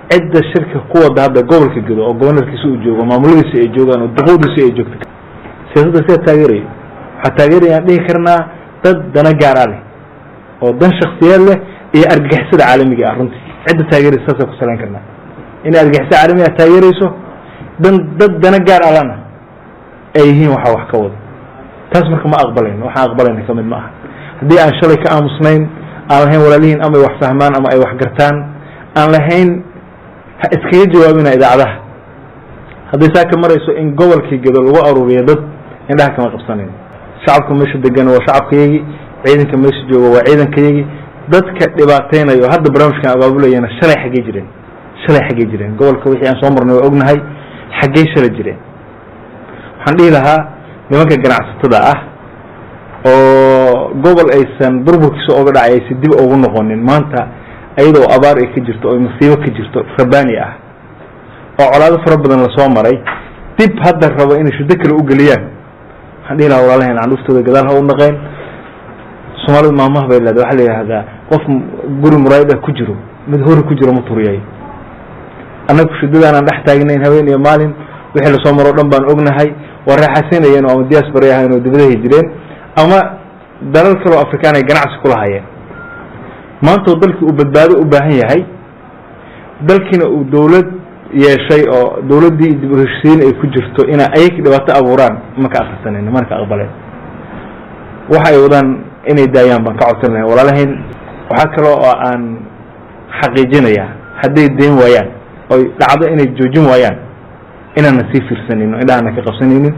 cidda shirka ku wada hadda gobolka gedo oo gobanarkiisa uu joogo maamuladiisa ay joogaan oo duqowdiisa ay joogto siyaasadda sidaa taageeraya waxaa taageerayaan dhihi karnaa dad dana gaara leh oo dan shaksiyaad leh iyo argagixisada caalamiga ah runtii cidda taageeraysa saasaan ku salayn karnaa inay argagixisada caalamiga ah taageerayso dan dad dana gaar alana ay yihiin waxaa wax ka wada taas marka ma aqbalayno waxaan aqbalayna ka mid ma aha haddii aan shalay ka aamusnayn aan lahayn walaalihiin ama ay wax fahmaan ama ay wax gartaan aan lahayn ha iskaga jawaabina idaacadaha hadday saa ka marayso in gobolkii gedo lagu aruuriyo dad indhaha kama qabsanayn shacabka meesha degan waa shacabkayagii ciidanka meesha jooga waa ciidankayagii dadka dhibaateynayo o hadda barnaamijkan abaabulayana shalay xaggey jireen shalay xaggey jireen gobolka wixii aan soo marnay waa ognahay xaggey shalay jireen waxaan dhihi lahaa nimanka ganacsatada ah oo gobol aysan burburkiisa oga dhacay aysan dib ugu noqonin maanta ayadoo abaar ay ka jirto oo masiibo ka jirto rabani ah oo colaado fara badan lasoo maray dib hadda rabo inay shuddo kale u geliyaan waxaan dhihi lahaa walaalaheen candhuuftooda gadaal ha u naqeen soomaalida maamaha bay leedahay waxaa la yidhahdaa qof guri muraayad ah ku jiro mid hori ku jiro ma turiyay annagu shuddadaanaan dhex taagnayn habeen iyo maalin wixii lasoo maro o dhan baan ognahay waa raaxaysanayeen oo ama diaspora ahayn oo dibadahay jireen ama dalal kaleo afrikaan ay ganacsi kula hayeen maanta oo dalkii uu badbaado u baahan yahay dalkiina uu dawlad yeeshay oo dawladdii dib u heshisiin ay ku jirto inay ayag dhibaato abuuraan maka akrisanan mana ka aqbaleen waxa ay wadaan inay daayaan baan ka codsan lahay walaalahayn waxaa kaloo oo aan xaqiijinayaa hadday dayn waayaan oy dhacdo inay joojin waayaan inaana sii fiirsanayno indhahana ka qabsanaynin